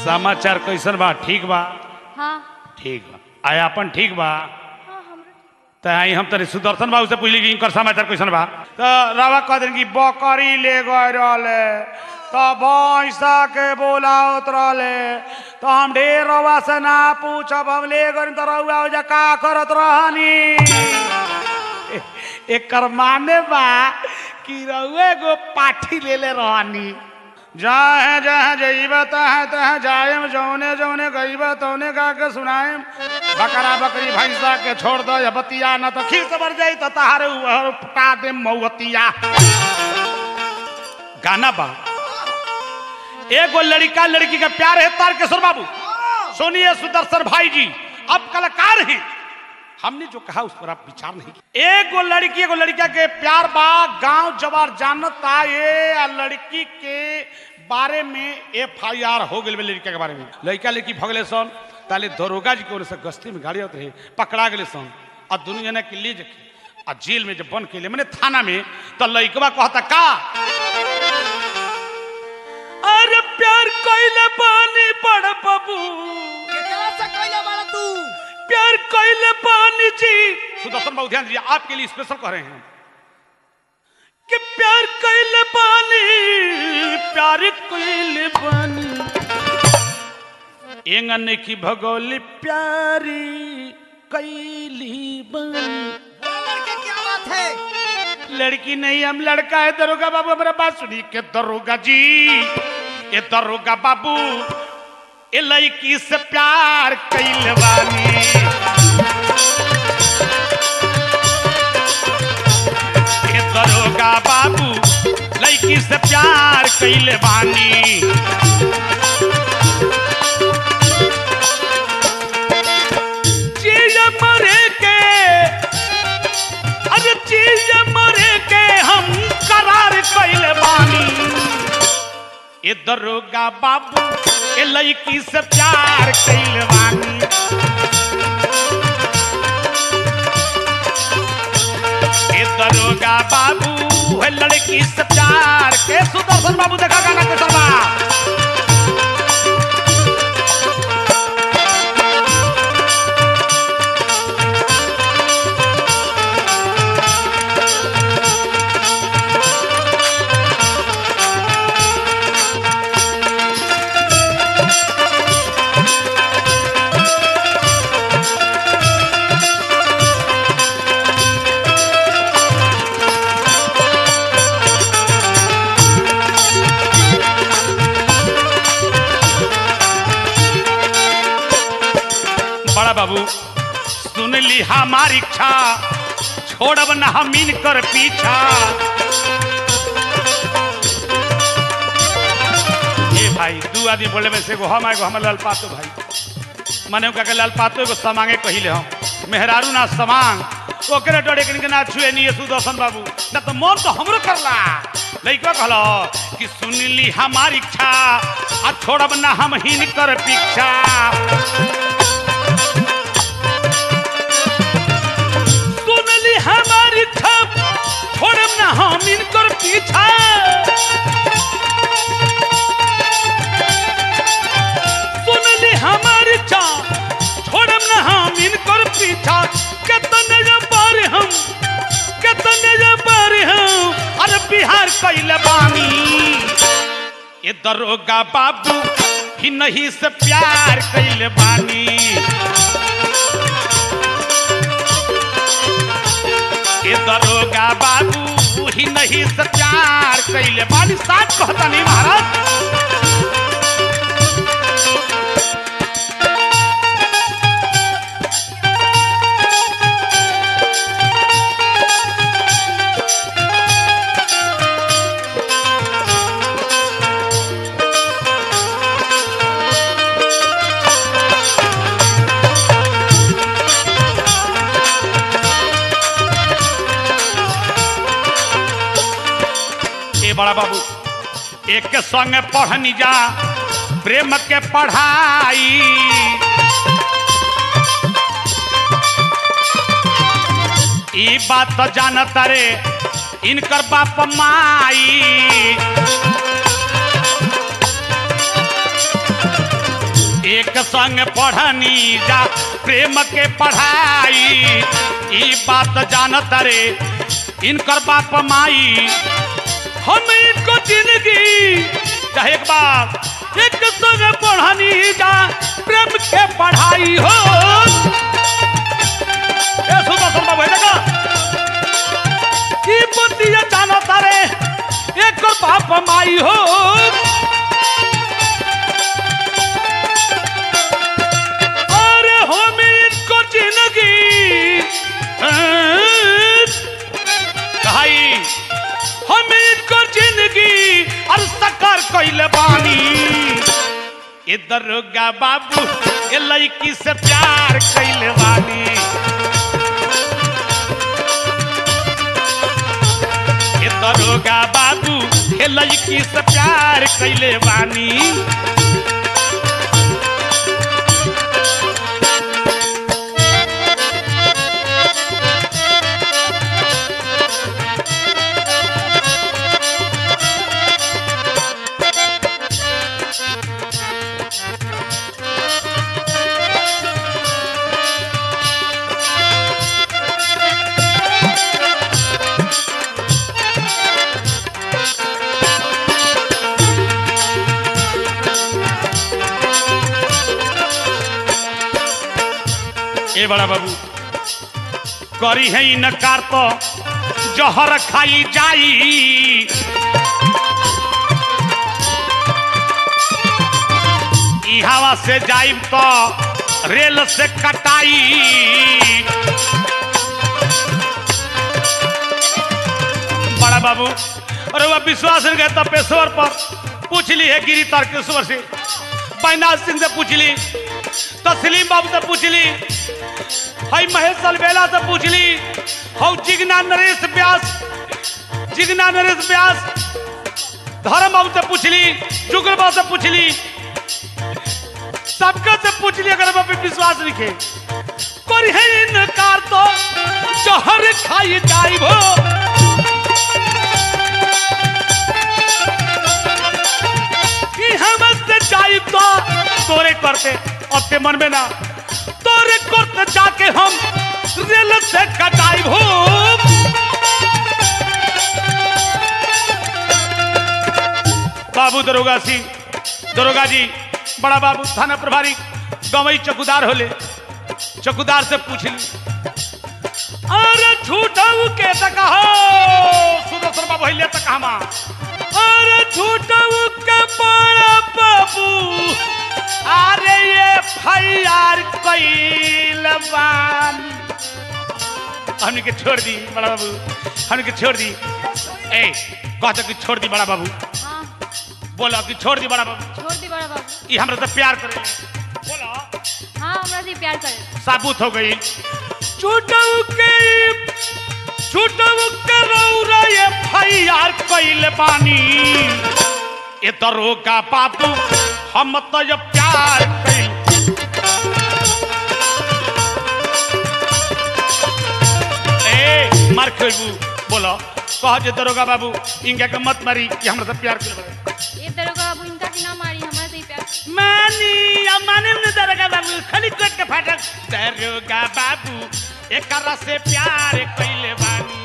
समाचार कैसन बा ठीक बा हाँ ठीक बा आय अपन ठीक बा हाँ हमरा त आई हम तनी सुदर्शन बाबू से पूछली कि इनकर समाचार कैसन बा तो रावा कह दिन कि बकरी ले गए रहले तो भैंसा के बोलावत रहले तो हम ढेर रवा से ना पूछब हम ले गए तो रउआ ओजा का करत रहनी ए- एकर माने बा कि रउए गो पाठी ले ले रहनी जहाँ जहाँ जइब तहाँ तहाँ जायम जौने जौने गइब तौने गा के सुनाएम बकरा बकरी भैंसा के छोड़ दो या बतिया न तो खीर से बढ़ जाई तो तहारे ऊपर पटा दे मऊतिया गाना बा एगो लड़का लड़की का प्यार है तारकेश्वर बाबू सुनिए सुदर्शन भाई जी अब कलाकार हैं हमने जो कहा उस पर आप विचार नहीं किया एगो लड़की एगो लड़का के प्यार बा गांव जवार जानता ये आ लड़की के बारे में एफ आई आर हो गई लड़का के बारे में लड़का लड़की भगले सन ताले दरोगा जी के ओर से गश्ती में गाड़ी आते रहे पकड़ा गए सन और दुनू जना के ले जके आ जेल में जब बन के ले मैंने थाना में तो लड़कवा कहता का अरे प्यार कोइले पानी पड़ बबू केकरा से कइले बाड़ा तू प्यार कोइले पानी जी सुदर्शन बाबू ध्यान दीजिए आपके लिए स्पेशल कह रहे हैं कि प्यार कोइले पानी प्यार कोइले पानी एंगन की भगोली प्यारी कैली बनी बोल लड़के क्या बात है लड़की नहीं हम लड़का है दरोगा बाबू हमारा बात सुनी के दरोगा जी ये दरोगा बाबू ये लड़की से प्यार कैल वाली ये दरोगा बाबू लड़की से प्यार कैल वानी चीज मरे के अरे चीज मरे के हम करार कैले बानी ए दरोगा बाबू ए लड़की से प्यार कैले बानी ए दरोगा बाबू ए लड़की से प्यार के सुदर्शन बाबू देखा गाना के सरबा बड़ा बाबू सुन ली हमारी इच्छा छोड़ब न हम कर पीछा ए भाई दू आदमी बोले में से एगो हम एगो हम लाल पातो भाई मने का के लाल पातो एगो समांगे कहिले हम मेहरारू ना समांग ओकरे डरे के ना छुए नहीं सुदर्शन बाबू ना तो मन तो हमरो करला लइका कहलो कि सुन ली हमारी इच्छा आ छोड़ब ना हम हिन कर पीछा सुनली हमारी छप छोड़म ना हम इनकर पीछा सुनली हमारी छप छोड़म ना हम इनकर पीछा कितने बार हम कितने बार हम अरे बिहार कैले बानी ये दरोगा बाबू ही नहीं से प्यार कैले बानी ये दरोगा बाबू ही नहीं से प्यार कैले बानी साथ कहता नहीं महाराज ए बड़ा बाबू एक के संग पढ़नी जा प्रेम के पढ़ाई ई बात तो जानता रे इनकर बाप माई एक संग पढ़नी जा प्रेम के पढ़ाई ई बात जानत रे इनकर बाप माई हम इनको जिंदगी चाहे एक बार एक संग पढ़नी जा प्रेम के पढ़ाई हो ए सुदर्शन बाबू है देखा की बुद्धिया जाना तारे एक बाप माई हो अरे हम इनको जिंदगी भाई हम इनको जिंदगी और सकर कैले बानी ए दरोगा बाबू ए लड़की से प्यार कैले बानी ए दरोगा बाबू ए लड़की से प्यार कैले बानी ए बड़ा बाबू करी है इनकार तो जहर खाई जाई ई हवा से जाइब तो रेल से कटाई बड़ा बाबू अरे वह विश्वास नहीं गए पेशवर पर पूछ ली है गिरी तारकेश्वर से बैनाथ सिंह से पूछ ली तस्लीम बाबू से पूछ ली हई महेश अलबेला से पूछ ली हौ जिगना नरेश व्यास जिगना नरेश व्यास धर्म बाबू से पूछ ली जुगल बाबू से पूछ ली सबका से पूछ ली अगर बाबू विश्वास रखे कोई है इनकार तो जहर खाई जाई भो कि हम से जाई तो तोरे करते अब ते मन में ना तोरे करते जाके हम रेल से कटाई हो बाबू दरोगा सिंह दरोगा जी बड़ा बाबू थाना प्रभारी गवई चौकीदार होले चौकीदार से पूछ ली अरे झूठाऊ के तक हो सुदर्शन बाबू हिले तक हमा अरे झूठाऊ के बड़ा बाबू अरे ये फैयार कैल बानी हमने के छोड़ दी बड़ा बाबू हमने के छोड़ दी ए कहते कि छोड़ दी बड़ा बाबू हाँ बोला कि छोड़ दी बड़ा बाबू छोड़ दी बड़ा बाबू ये हमरा से प्यार करे बोला हाँ हमरा से प्यार करे साबुत हो गई छूटऊ के छूटऊ के रौरा ये फैयार कैल बानी ए दरोगा बाबू हम तो ये प्यार कैल ए मार खेबू बोलो कह जे दरोगा बाबू इनका के मत मारी कि हमरा से प्यार कर ये दरोगा बाबू इनका की ना मारी हमरा से प्यार मानी माने न दरोगा बाबू खाली कोट के फाटक दरोगा बाबू एकरा से प्यार कैले बानी